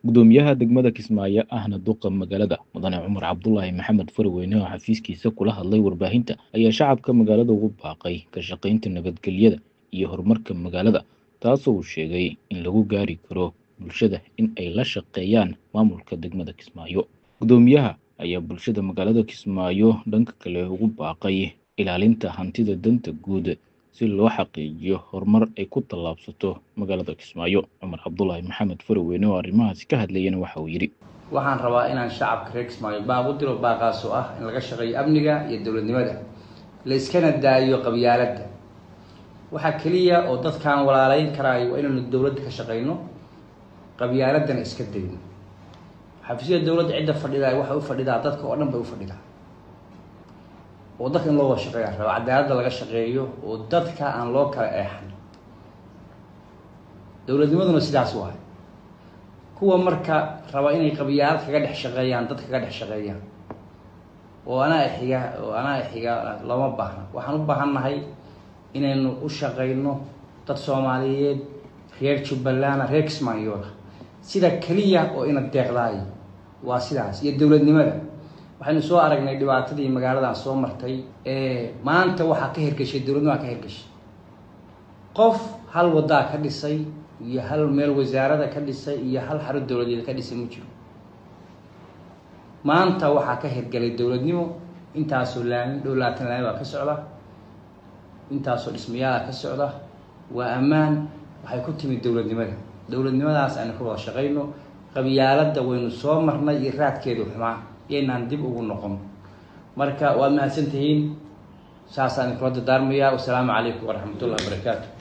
gudoomiyaha degmada kismaayo ahna duqa magaalada mudane cumar cabdulaahi maxamed farweyne oo xafiiskiisa kula hadlay warbaahinta ayaa shacabka magaalada ugu baaqay ka shaqaynta nabadgelyada iyo horumarka magaalada taasoo uu sheegay in lagu gaari karo bulshada in ay la shaqeeyaan maamulka degmada kismaayo gudoomiyaha ayaa bulshada magaalada kismaayo dhanka kale ugu baaqay ilaalinta hantida danta guud si loo xaqiijiyo horumar ay ku tallaabsato magaalada kismaayo cumar cabdulaahi maxamed farweyne oo arrimahaasi ka hadlayana waxa uu yidhi waxaan rabaa inaan shacabka reer kismaayo baaq u diro baaqaas oo ah in laga shaqeeyo amniga iyo dowladnimada la iskana daayo qabyaaladda waxaa keliya oo dadkaan walaalayn karaayo waa inaynu dowladda ka shaqeyno qabyaaladdana iska dayno xafiisyada dowladda cidda fadhidaa waxay u fadhidaa dadka oo dhan bay u fadhidaa oo dadka in loo wada shaqeeya raba cadaaladda laga shaqeeyo oo dadka aan loo kala eexan dowladnimaduna sidaas waay kuwa marka raba inay qabyaalad kaga dhex shaqeeyaan dad kaga dhex shaqeeyaan oo anaa xiga oo anaa xiga looma baahna waxaan u baahannahay inaynu u shaqeyno dad soomaaliyeed reer jubbaland reer kismaayoona sida keliya oo ina deeqdaayo waa sidaas iyo dowladnimada waxaynu soo aragnay dhibaatadii magaaladan soo martay maanta waxaa ka hergeshay dowladnimaa ka hergeshay qof hal wadaa ka dhisay iyo hal meel wasaarada ka dhisay iyo hal xaro dowladeed ka dhisay ma jiro maanta waxaa ka hergelay dowladnimo intaasoo laami dhow laatan laami baa ka socda intaasoo dhismayaala ka socda waa ammaan waxay ku timid dowladnimada dowladnimadaas aynu ka wada shaqayno qabyaaladda waynu soo marnay iyo raadkeedu xumaa yaynaan dib ugu noqon marka waad mahadsan tihiin saasaan kula dardaarmayaa wasalaamu calaykum waraxmat ullahi wabarakaatu